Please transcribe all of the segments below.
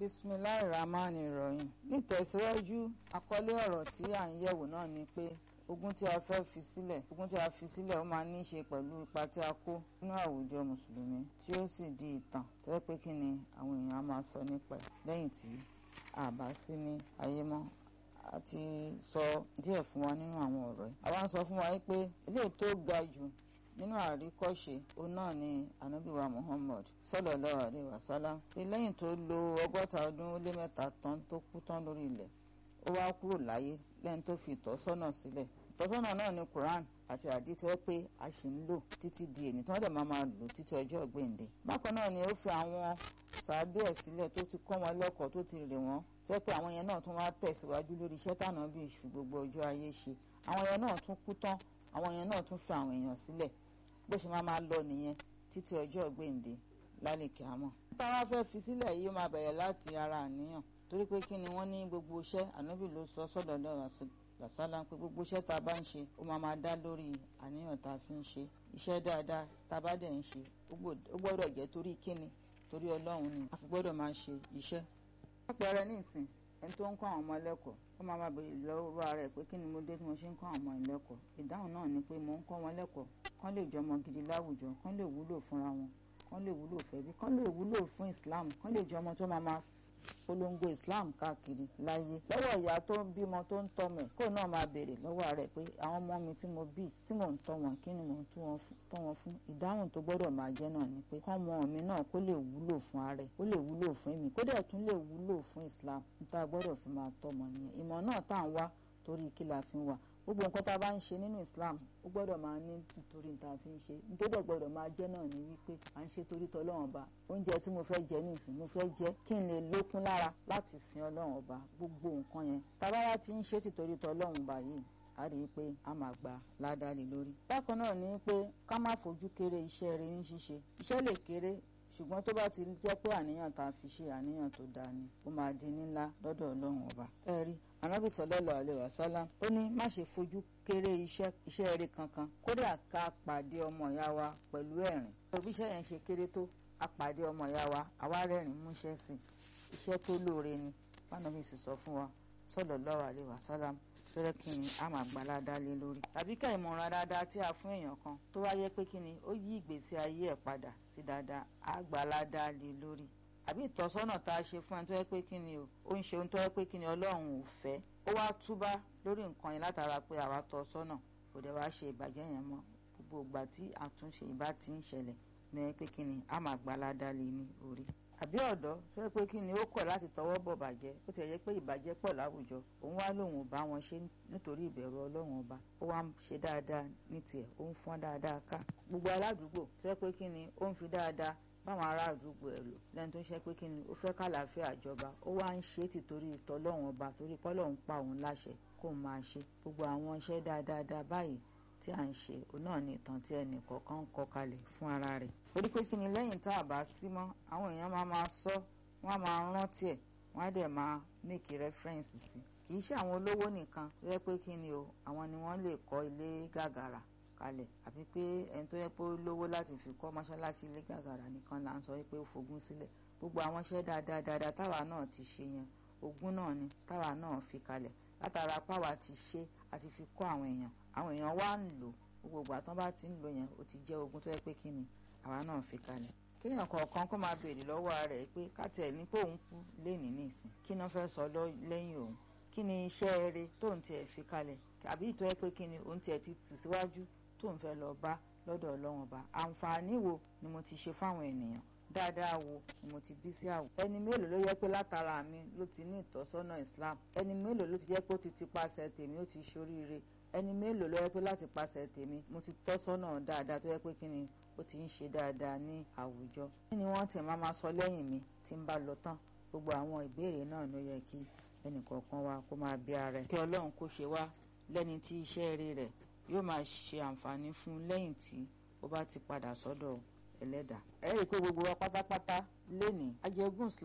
bisimilahi rahman rahim nítẹ̀síwájú àkọlé ọ̀rọ̀ tí à ń yẹ̀wò náà ni pé ogún tí a fẹ́ fi sílẹ̀ ogún tí a fi sílẹ̀ ó máa ní í ṣe pẹ̀lú ipa tí a kó nínú àwùjọ mùsùlùmí tí ó sì di ìtàn tó yẹ pé kí ni àwọn èèyàn á máa sọ nípa ẹ̀ lẹ́yìn tí a bá sí ní ayé mọ́ a ti sọ díẹ̀ fún wa nínú àwọn ọ̀rọ̀ yìí àwa ń sọ fún wa pé eléyìí tó ga jù nínú àríkọ́ṣe òun náà ni anabiwa muhammad sallallahu alaihi wasallam pé lẹ́yìn tó lo ọgọ́ta ọdún ó lé mẹ́ta tán tó kú tán lórí ilẹ̀ ó wá kúrò láyé lẹ́yìn tó fi ìtọ́sọ́nà sílẹ̀ ìtọ́sọ́nà náà ni quran àti àdìtì wẹ́ pé a sì ń lò títí di èní tí wọ́n dẹ̀ máa máa lò títí ọjọ́ ìgbéǹde bákan náà ni ó fi àwọn sàábé ẹ̀ sílẹ̀ tó ti kọ́ wọn lẹ́kọ̀ọ́ tó ti rè wọ́n tó yẹ pé àwọn yẹn náà tún wá tẹ̀síwájú lórí iṣẹ́ tànà bí ìṣù gbogbo ọjọ́ ayé ṣe àwọn yẹn náà tún kú tán àwọn yẹn náà tún fi àwọn èèyàn sílẹ̀ bó ṣe máa máa lọ nìyẹn títí ọjọ́ ìgbéǹde lálẹ́kẹ̀ àmọ́. táwa fẹ́ fi sílẹ̀ yìí ó máa bẹ̀rẹ̀ láti ara àníyàn torí pé kí ni wọ́n ní gbogbo iṣẹ́ ànábì ló sọ sọ́dọ̀ lọ́wọ́ làsálà pé gbogbo iṣẹ́ tá a bá ń ṣe ó máa máa dá lórí àníyàn tá a fi ń ṣe iṣẹ́ dáadáa tá a bá dẹ̀ ń ṣe ó gbọ́dọ̀ jẹ́ torí kíni torí ọlọ́run ni a fi gbọ́dọ̀ máa ṣe iṣẹ́. àpẹẹrẹ nísìn ẹni tó ń kọ́ àwọn ọmọ ẹlẹ́kọ̀ọ́ ó máa máa béèrè lọ́wọ́ ara ẹ̀ pé kí ni mo dé tí mo ṣe ń kọ́ àwọn ọmọ ẹlẹ́kọ̀ọ́ ìdáhùn náà ni pé mo ń kọ́ wọn lẹ́kọ̀ọ́ kán lè jọmọ gidi láwùjọ kán lè wúlò fúnra wọn kán lè wúlò fẹ́bí kán lè wúlò fún Islam kán lè jọmọ tó máa máa polongo Islam káàkiri láyé lọ́wọ́ ìyá tó ń bímọ tó ń tọ́ mẹ̀ kó náà máa béèrè lọ́wọ́ rẹ̀ pé àwọn ọmọ mi tí mo bí tí mò ń tọ́ wọn kí ni mò ń tọ́ wọn fún ìdáhùn tó gbọ́dọ̀ máa jẹ́ náà ni pé kọ́mọ mi náà kó lè wúlò fún ààrẹ kó lè wúlò fún èmi kó dẹ̀ tún lè wúlò fún Islam níta gbọ́dọ̀ fi máa tọ́ ọmọ nìyẹn ìmọ̀ náà tá à ń wá torí kí la fi ń wà gbogbo nǹkan tá a bá ń ṣe nínú Islam ó gbọ́dọ̀ máa ní nítorí níta fi ń ṣe nítorí gbọ́dọ̀ máa jẹ́ náà ní wípé à ń ṣe torí tọ́lọ́run ọba oúnjẹ tí mo fẹ́ jẹ nísìn mo fẹ́ jẹ kí n lè lókun lára láti sin ọlọ́run ọba gbogbo nǹkan yẹn tábàrà ti ń ṣe tìtorí tọ́lọ́run ọba yìí a rí i pé a máa gba ládàá lórí. bákan náà ni pé ká má fojú kéré iṣẹ́ rẹ ní ṣíṣe iṣẹ́ lè kéré ṣùgbọ́n tó bá ti jẹ́ pé àníyàn tá a fi ṣe àníyàn tó dáa ni ó máa di ńlá lọ́dọ̀ ọlọ́run ọba. ẹ rí anábì sallallahu alaihi wasallam ó ní má ṣe fojú kéré iṣẹ́ iṣẹ́ eré kankan kódà ká pàdé ọmọ ìyá wa pẹ̀lú ẹ̀rín. òbí iṣẹ́ yẹn ṣe kéré tó a pàdé ọmọ ìyá wa àwa rẹ́rìn múṣẹ́ sí iṣẹ́ tó lóore ni fánábì sì sọ fún wa sallallahu alaihi wasallam fẹ́rẹ́ kí ni a máa gbà ládàá lé lórí. tàbí ká ìmọ̀ràn dáadáa tí a fún èèyàn kan tó wá yẹ pé kí ni ó yí ìgbésí ayé ẹ̀ padà sí dáadáa a gbà ládàá lé lórí. àbí ìtọ́sọ́nà tá a ṣe fún ẹni tó yẹ pé kí ni o ó ń ṣe ohun tó yẹ pé kí ni ọlọ́run ò fẹ́ ó wá túbá lórí nǹkan yẹn látara pé àwa tọ́ sọ́nà kò dẹ̀ wá ṣe ìbàjẹ́ yẹn mọ́ gbogbo ìgbà tí àtúnṣe ìbá ti ń ṣẹlẹ̀ ní pé kí ni a máa gbà ládàá lé ní orí àbí ọ̀dọ́ tó yẹ pé kí ni ó kọ̀ láti tọwọ́ bọ̀ bàjẹ́ ó ti yẹ pé ìbàjẹ́ pọ̀ láwùjọ òun wá lòun ò bá wọn ṣe nítorí ìbẹ̀rù ọlọ́run ọba ó wá ń ṣe dáadáa ní tiẹ̀ ó ń fọ́n dáadáa ká gbogbo aládùúgbò tó yẹ pé kí ni ó ń fi dáadáa báwọn ará àdúgbò ẹ̀ lò lẹ́nu tó ń ṣe pé kí ni ó fẹ́ kàlàáfíà ìjọba ó wá ń ṣe tìtorí tọlọ́run ọba torí pọ́lọ́run pa òun láṣẹ kó máa ṣe gbogbo àwọn iṣẹ́ dáadáa báyìí tí à ń ṣe òun náà ní ìtàn tí ẹnì kọ̀ọ̀kan ń kọ kalẹ̀ fún ara rẹ̀. orí pé kí ni lẹ́yìn tá a bá sí mọ́ àwọn èèyàn máa máa sọ wọ́n á máa rántí ẹ̀ wọ́n á dẹ̀ máa make reference sí i. kì í ṣe àwọn olówó nìkan tó yẹ pé kí ni o àwọn ni wọ́n lè kọ́ ilé gàgàrà kalẹ̀ àbí pé ẹni tó yẹ pé ó lówó láti fi kọ́ mọ́ṣáláṣí ilé gàgàrà nìkan là ń sọ pé ó fogún sílẹ̀ gbogbo àwọn iṣẹ́ dáadáa dáadáa táwa náà ti ṣe yẹn ogún náà ni táwa náà fi kalẹ̀ látara páwa ti ṣe àti fi kọ́ àwọn èèyàn àwọn èèyàn wá ń lò gbogbo ìgbà tán bá ti ń lò yẹn ó ti jẹ́ ogún tó yẹ pé kí ni àwa náà fi kalẹ̀ kéèyàn kọ̀ọ̀kan kó máa béèrè lọ́wọ́ rẹ̀ pé káàtẹ̀ ní pé òun kú lénìí nìsín kí náà fẹ́ sọ lẹ́yìn òun kí ni iṣẹ́ eré tóun tiẹ̀ fi kalẹ̀ àbí ìtọ́ yẹ pé kí ni òun tiẹ̀ ti tì síwájú tóun fẹ́ lọ bá lọ́dọ̀ ọlọ́run ọba àǹfààní wo ni mo ti ṣe fáwọn ènìyàn dáadáa wo ni mo ti bí sí àwọ̀. ẹni mélòó ló yẹ pé látara mi ló ti ní ìtọ́sọ́nà Islam ẹni mélòó ló ti jẹ́ pé ó ti ti paṣẹ tèmi ó ti ṣoríire ẹni mélòó ló yẹ pé láti paṣẹ tèmi mo ti tọ́sọ́nà dáadáa tó yẹ pé kí ni ó ti ń ṣe dáadáa ní àwùjọ. kí ni wọ́n ti máa ma sọ lẹ́yìn mi tí ń bá lọ tán gbogbo àwọn ìbéèrè náà ló yẹ kí ẹnìkọ̀ọ̀kan wa kó máa bí ara ẹ̀. kí Ọlọ́run kó ṣe wá lẹ́ni tí iṣẹ́ rí rẹ̀ yóò máa ṣe àǹfààní fún lẹ́yìn tí ó bá ti padà sọ́dọ̀ ẹlẹ́dà. ẹ rí i pé gbogbo wa pátápátá lénìí ajẹ́gùn Islam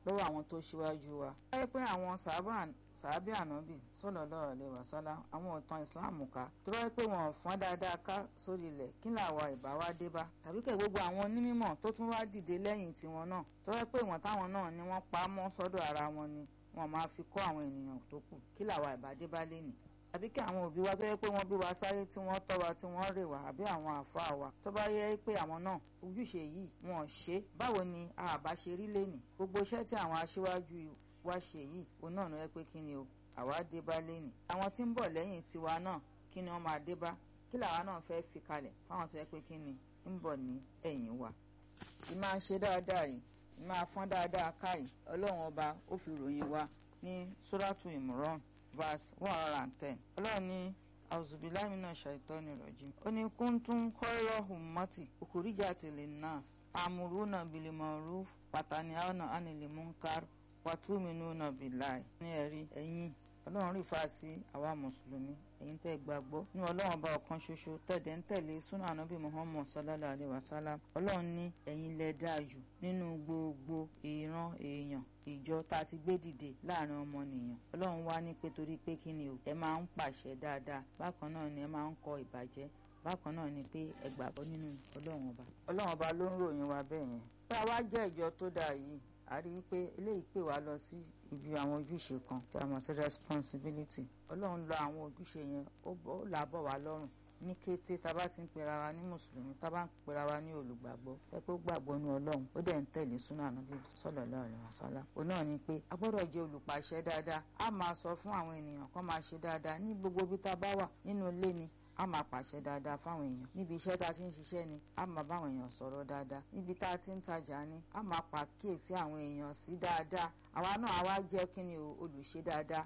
lọ́wọ́ àwọn tó ṣíwájú wa. ẹ pé àwọn sàábì ànábì sallallahu alaihi wasallam àwọn ìtàn ìsìláàmù ká tó bá yẹ pé wọn ò fọ́n dáadáa ká sórí ilẹ̀ kí làwa ìbá wa dé bá tàbí kẹ̀ gbogbo àwọn onímọ̀ tó tún wá dìde lẹ́yìn tiwọn náà tó bá yẹ pé ìwọ̀n táwọn náà ni wọ́n pa á mọ́ sọ́dọ̀ ara wọn ni wọn máa fi kọ́ àwọn ènìyàn tó kù kí làwa ìbá dé bá lé nì àbí kí àwọn òbí wa tó yẹ pé wọ́n bí wa sáyé tí wọ́n tọ́ wa tí wọ́n rè wá àbí àwọn àfáà wa tó bá yẹ pé àwọn náà ojúṣe yìí wọn ò ṣe báwo ni àbá ṣe rí lẹ́nì gbogbo iṣẹ́ tí àwọn aṣíwájú wa ṣe yìí òun náà ló yẹ pé kí ni o àwa dé bá lẹ́nì àwọn tí ń bọ̀ lẹ́yìn tiwa náà kí ni wọ́n máa dé bá kí làwa náà fẹ́ fi kalẹ̀ fáwọn tó yẹ pé kí ni ń bọ̀ ní ẹ̀yìn wa ìmáa ṣe dáadáa yìí ìmáa fọ́n dáadáa káyìí ọlọ́run ọba ó fi ròyìn wa ní suratu imran verse one hundred and ten ọlọ́run ní auzubillahi minash shaitani rajim ó ní kuntum khayra ummati ukhrijat linnas amuruna bil ma'ruf wa tanhauna 'anil munkar wa tu'minuna billahi ní ẹ̀rí ẹ̀yìn ọlọ́run rí fa sí àwa mùsùlùmí ẹ̀yin tẹ́ gbàgbọ́ ní ọlọ́run ọba ọ̀kan ṣoṣo tẹ̀dẹ̀ ń tẹ̀lé súnà ànábì muhammad sallallahu alayhi wa sallam ọlọ́run ní ẹ̀yin lẹ dáa jù nínú gbogbo ìran èèyàn ìjọ tá a ti gbé dìde láàrin ọmọnìyàn ọlọ́run wá ní pé torí pé kí ni o ẹ máa ń pàṣẹ dáadáa bákan náà ni ẹ máa ń kọ ìbàjẹ́ bákan náà ni pé ẹ gbàgbọ́ nínú ọlọ́run ọba ọlọ́run ọba ló ń ròyìn wa bẹ́ẹ̀ yẹn pé àwa jẹ́ ìjọ tó dáa yìí a rí i pé eléyìí pè wá lọ sí ibi àwọn ojúṣe kan tí a mọ̀ sí responsibility ọlọ́run lọ àwọn ojúṣe yẹn ó là bọ̀ wá lọ́rùn ní kété tá a bá ti ń pera wa ní mùsùlùmí tá a bá ń pera wa ní olùgbàgbọ́ ẹ pé ó gbàgbọ́ ní ọlọ́run ó dẹ̀ ń tẹ̀lé súnà ànábì sallallahu alaihi wasallam òun náà ni pé a gbọ́dọ̀ jẹ́ olùpàṣẹ dáadáa a máa sọ fún àwọn ènìyàn kó máa ṣe dáadáa ní gbogbo ibi tá a bá wà nínú ilé ni a máa pàṣẹ dáadáa fáwọn èèyàn níbi iṣẹ́ tá a ti ń ṣiṣẹ́ ni a máa báwọn èèyàn sọ̀rọ̀ dáadáa níbi tá a ti ń tajà ni a máa pàkíyèsí àwọn èèyàn sí dáadáa àwa náà àwa jẹ́ kí ni olùṣe dáadáa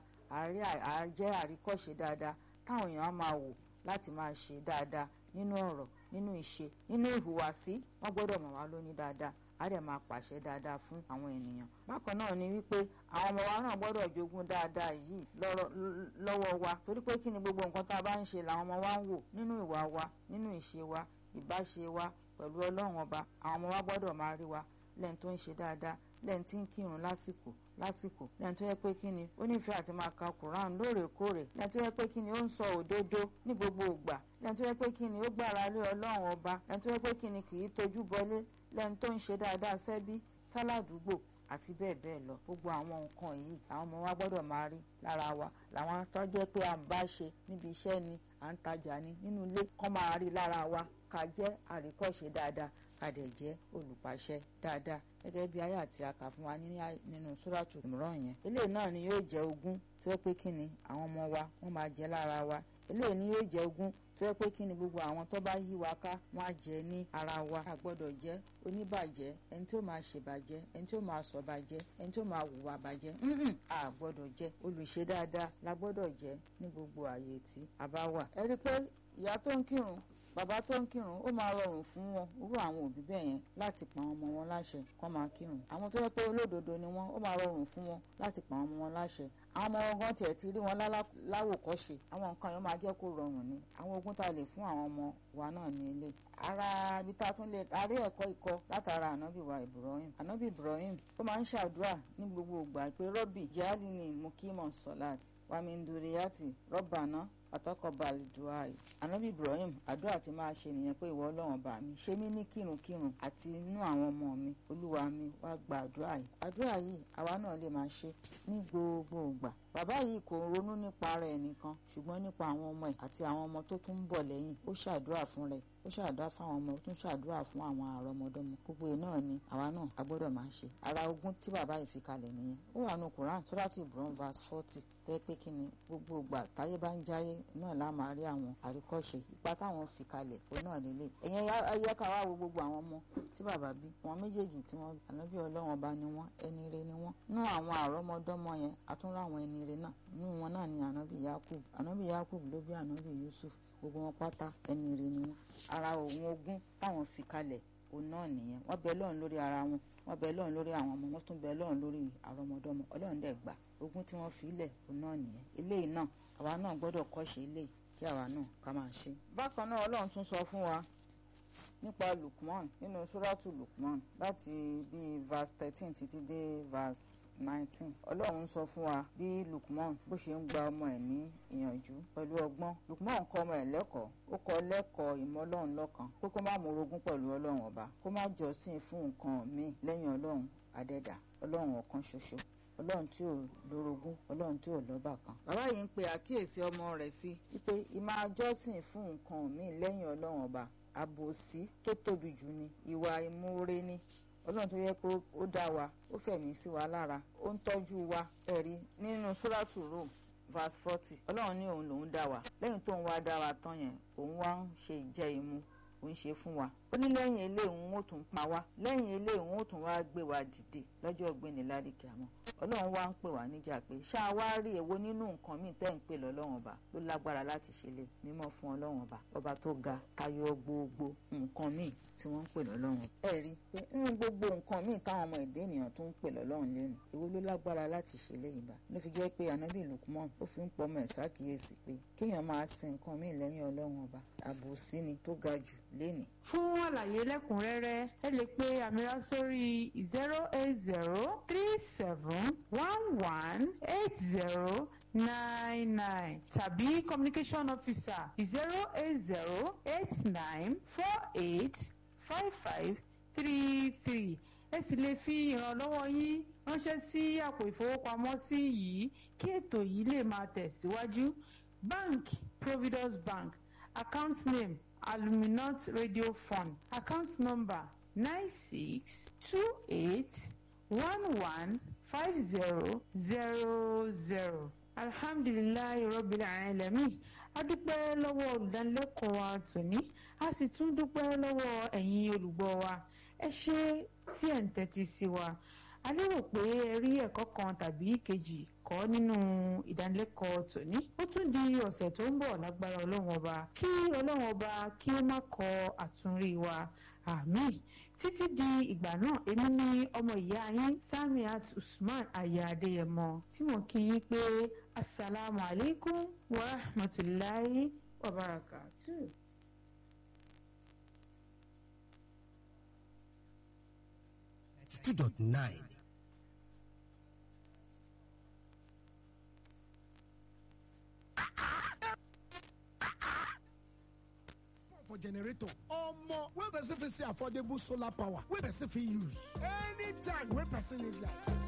àjẹ́ àríkọ́ṣe dáadáa táwọn èèyàn á máa wò láti máa ṣe dáadáa nínú ọ̀rọ̀ nínú ìṣe nínú ìhùwàsí wọ́n gbọ́dọ̀ mọ̀ wá lóní dáadáa á dẹ̀ máa pàṣẹ dáadáa fún àwọn ènìyàn bákan náà ni wípé àwọn ọmọ wa náà gbọ́dọ̀ jogún dáadáa yìí lọ́wọ́ wa torí pé kí ni gbogbo nǹkan tá a bá ń ṣe làwọn ọmọ wa ń wò nínú ìwà wa nínú ìṣe wa ìbáṣe wa pẹ̀lú ọlọ́run ọba àwọn ọmọ wa gbọ́dọ̀ máa rí wa lẹ́yìn tó ń ṣe dáadáa lẹ́yìn tí ń kírun lásìkò lásìkò lẹ́yìn tó yẹ pé kí ni ó nífẹ̀ẹ́ àti máa ka Quran lóòrèkóòrè lẹ́yìn tó yẹ pé kí ni ó ń sọ òdodo ní gbogbo ìgbà lẹ́yìn tó yẹ pé kí ni ó gbára lé ọlọ́run ọba lẹ́yìn tó yẹ pé kí ni kì í tojú bọlé lẹ́yìn tó ń ṣe dáadáa sẹ́bí sáládùúgbò àti bẹ́ẹ̀ bẹ́ẹ̀ lọ gbogbo àwọn nǹkan yìí àwọn ọmọ wa gbọ́dọ̀ máa rí lára wa làwọn tó jẹ́ pé à ń bá ṣe níbi iṣẹ́ ni à ń tajà ni nínú ilé kọ́ máa rí lára wa ká jẹ́ àríkọ́ṣe dáadáa ká dẹ̀ jẹ́ olùpàṣẹ dáadáa gẹ́gẹ́ bí ayé àti aka fún wa nínú sóràtù Imran yẹn eléyìí náà ni yóò jẹ́ ogún tó yẹ pé kí ni àwọn ọmọ wa wọ́n máa jẹ lára wa eléyìí ni yóò jẹ́ ogún tó yẹ pé kí ni gbogbo àwọn tó bá yí wa ká wọ́n á jẹ ní ara wa a gbọ́dọ̀ jẹ́ oníbàjẹ́ ẹni tó máa ṣèbàjẹ́ ẹni tó máa sọ̀bàjẹ́ ẹni tó máa hùwà bàjẹ́ a gbọ́dọ̀ jẹ́ olùṣe dáadáa la gbọ́dọ̀ jẹ́ ní gbogbo àyè tí a bá wà. ẹ rí i pé ìyá tó ń kírun bàbá tó ń kírun ó máa rọrùn fún wọn irú àwọn òbí bẹ́ẹ̀ yẹn láti pa àwọn ọmọ wọn láṣẹ kó máa kírun àwọn tó yẹ pé olódodo ni wọn ó máa rọrùn fún wọn láti pa àwọn ọmọ wọn láṣẹ àwọn ọmọ wọn gan tiẹ̀ ti rí wọn láwòkọ́ṣe àwọn nǹkan yẹn máa jẹ́ kó rọrùn ni àwọn ogún tá a lè fún àwọn ọmọ wa náà ní ilé ara ibi tá a tún lè arí ẹ̀kọ́ ikọ́ látara ànábì wa Ibrahim ànábì Ibrahim ó máa ń ṣàdúrà ní gbogbo ìgbà pé rọ́bì jáde ní mukimọ̀ sọ̀láàtì wàmíndùrìyàtì rọ́bàná àtọkọbalì duai anabi ibrahim àdúrà tí máa ṣe nìyẹn pé ìwọ ọlọ́run bá mi ṣe mí ní kírunkírun àti inú àwọn ọmọ mi olúwa mi wá gba àdúrà yìí àdúrà yìí àwa náà lè máa ṣe ní gbogbo ìgbà bàbá yìí kò ronú nípa ara ẹ̀ nìkan ṣùgbọ́n nípa àwọn ọmọ ẹ̀ àti àwọn ọmọ tó tún ń bọ̀ lẹ́yìn ó ṣàdúrà fún rẹ̀ ó ṣàdúrà fún àwọn ọmọ ó tún ṣàdúrà fún àwọn àrọmọdọ́mọ gbogbo ẹ̀ náà ni àwa náà a gbọ́dọ̀ máa ṣe ara ogún tí bàbá yìí fi kalẹ̀ nìyẹn ó wà nù Quran surati Ibrahim verse forty tẹ́ pé kí ni gbogbo ìgbà táyé bá ń jáyé náà lá máa rí àwọn àríkọ́ṣe ipa táwọn fi kalẹ̀ òun náà lélẹ̀ ẹ̀yẹn ayé ká wá wo gbogbo àwọn ọmọ tí bàbá bí wọn méjèèjì tí wọn ànábì ọlọ́wọ́n bá ní wọn ẹni re ni wọn nú àwọn àrọ́mọdọ́mọ yẹn àtúnrà àwọn ẹni re náà nú wọn náà ni ànábì Yakub ànábì Yakub ló bí ànábì Yusuf gbogbo wọn pátá ẹni re ni wọn ara òun ogún táwọn fi kalẹ̀ òun náà nìyẹn wọ́n bẹ lọ́run lórí ara wọn wọ́n bẹ lọ́run lórí àwọn ọmọ wọn tún bẹ lọ́run lórí àrọ́mọdọ́mọ ọlọ́run dẹ̀ gbà ogún tí wọ́n fi lẹ̀ òun náà nìyẹn eléyìí náà àwa náà gbọ́dọ̀ kọ́ṣe eléyìí kí àwa náà ká máa ṣe. bákan náà ọlọ́run tún sọ fún wa nípa lukman nínú suratu lukman láti bíi verse thirteen títí dé verse nineteen ọlọ́run sọ fún wa bí lukman bó ṣe ń gba ọmọ ẹ̀ ní ìyànjú pẹ̀lú ọgbọ́n lukman kọ́ ọmọ ẹ̀ lẹ́kọ̀ọ́ ó kọ́ lẹ́kọ̀ọ́ ìmọ̀ ọlọ́run lọ́kan pé kó má morogún pẹ̀lú ọlọ́run ọba kó má jọ́sìn fún nǹkan míì lẹ́yìn ọlọ́run adẹ́dà ọlọ́run ọ̀kan ṣoṣo ọlọ́run tí ò lórogún ọlọ́run tí ò lọ́bà kan. bàbá yìí ń pe àkíyèsí ọmọ rẹ̀ sí wípé ìmáa jọ́sìn fún nǹkan míì lẹ́yìn ọlọ́run ọba àbòsí tó tóbi jù ni ìwà ìmúre ni ọlọ́run tó yẹ pé ó dá wa ó fẹ̀mí sí wa lára ó ń tọ́jú wa ẹ̀rí nínú sóràtù Rome verse forty ọlọ́run ní òun lòún dá wa lẹ́yìn tó ń wá dá wa tán yẹn òun wá ń ṣe ìjẹ ìmu òun ṣe fún wa ó ní lẹ́yìn eléyìí òun ó tún pa wá lẹ́yìn eléyìí òun ó tún wá gbé wa dìde lọ́jọ́ ọ̀gbẹ́ni ládìkẹ́ àmọ́ ọlọ́run wá ń pè wá níjà pé ṣáà wá rí èwo nínú nǹkan míì tẹ́ ń pè lọ́lọ́run ọba ló lágbára láti ṣe lè mímọ́ fún ọlọ́run ọba ọba tó ga tayọ gbogbo nǹkan míì tí wọ́n ń pè lọ́lọ́run ẹ rí i pé nínú gbogbo nǹkan míì táwọn ọmọ èdè ènìyàn tó ń pè lọ́lọ́run lẹ́nu èwo ló lágbára láti ṣe léyìn bá ló fi jẹ́ pé anabi lukman ó fi ń pọ́ ọmọ ẹ̀ ṣàkíyèsí pé kéèyàn máa sin nǹkan míì lẹ́yìn ọlọ́run ọba àbòsí ni tó ga jù lénìí fún àlàyé lẹ́kùnrẹ́rẹ́ ẹ lè pe àmìrà sórí zero eight zero three seven one one eight zero nine nine tàbí communication officer zero eight zero eight nine four eight five five three three ẹ sì lè fi ìrànlọ́wọ́ yín ránṣẹ́ sí àpò ìfowópamọ́sí yìí kí ètò yìí lè máa tẹ̀síwájú bank providence bank account name aluminant radio fund account number nine six two eight one one five zero zero zero alhamdulilayi rabbil alamin a dúpẹ́ lọ́wọ́ olùdánilẹ́kọ̀ọ́ wa tòní a sì tún dúpẹ́ lọ́wọ́ ẹ̀yin olùgbọ́ wa ẹ ṣé tí ẹ̀ ń tẹ́tí sí wa a lérò pé ẹ rí ẹ̀kọ́ kan tàbí kejì kọ́ nínú ìdánilẹ́kọ̀ọ́ tòní ó tún di ọ̀sẹ̀ tó ń bọ̀ lágbára ọlọ́run ọba kí ọlọ́run ọba kí ó má kọ àtúnrí wa àmín títí di ìgbà náà èmi ní ọmọ ìyá yín Samiat Usman aya Adéyẹmọ tí mo kí yín pé asalaamu alaykum wa rahmatulahi wa barakatuh. two dot nine. for generator omo wey person fit see affordable solar power wey person fit use anytime wey person need light